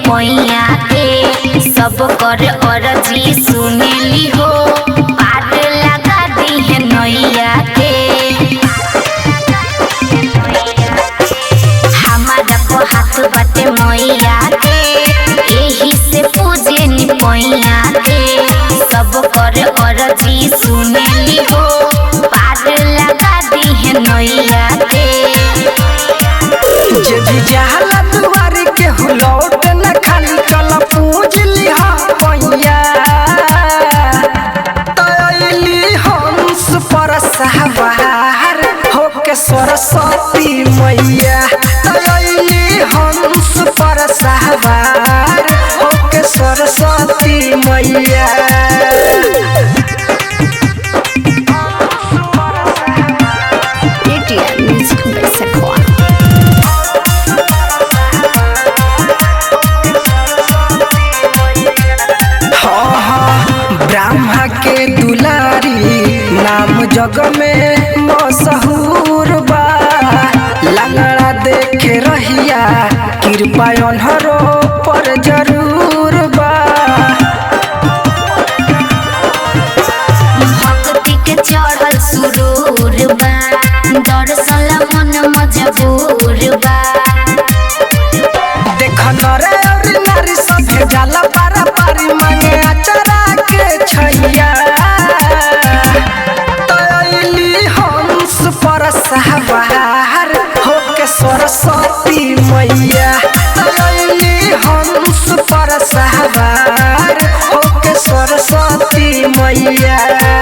पैया के सब कर अरजी सुनेली हो पार लगा दी है नैया के हमारा को हाथ बाटे मैया के एही से पूजे नी पैया के सब कर अरजी सुनेली हो पार लगा दी है नैया के जे भी जहला दुआरी के हुलौट न खाली चल पूज लिहा पैया तैली हंस पर सहवार होके सरस्वती मैया तैली हंस पर सहवार होके सरस्वती मैया ATM Music by Sequoia. हाँ हाँ ब्रह्मा के दुलारी नाम जग में मशहूर बा लंगड़ा देखे रहिया कृपा अनहरो पर जरूर बा भक्ति के चढ़ल सुरूर बा दर्शन ला मन मजबूर बा देख नरे और नारी सभे जाला पारा पारी मांगे अचरा के छैया तैली हंस पर सहवार होके सरस्वती मैया तैली हंस पर सहवार होके सरस्वती मैया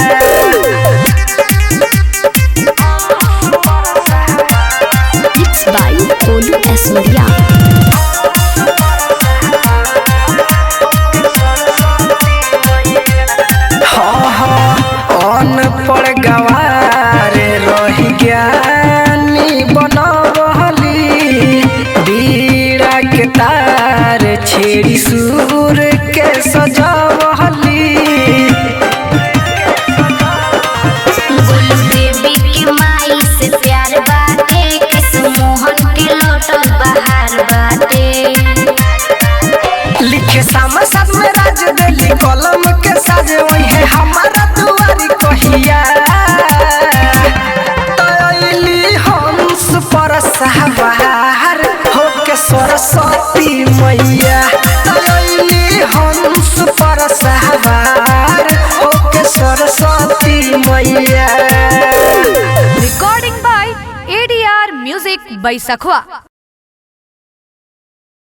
Mixed by Olu Asurya. हाँ हाँ अनपढ़ गवार रही ज्ञानी बनवली बीड़ा के तार छेड़ी सूर के सजवली गोलू देवी के माई से प्यार बाटे कृष्ण मोहन के लौटल बहार बाटे लिखे सामा साथ में राज दिल्ली कलम के साज वही है हमारा दुआरी कहिया तैली हंस पर सहवार होके सरस्वती मैया तैली हंस पर सहवार होके सरस्वती मैया Recording by ADR Music by Sakhwa.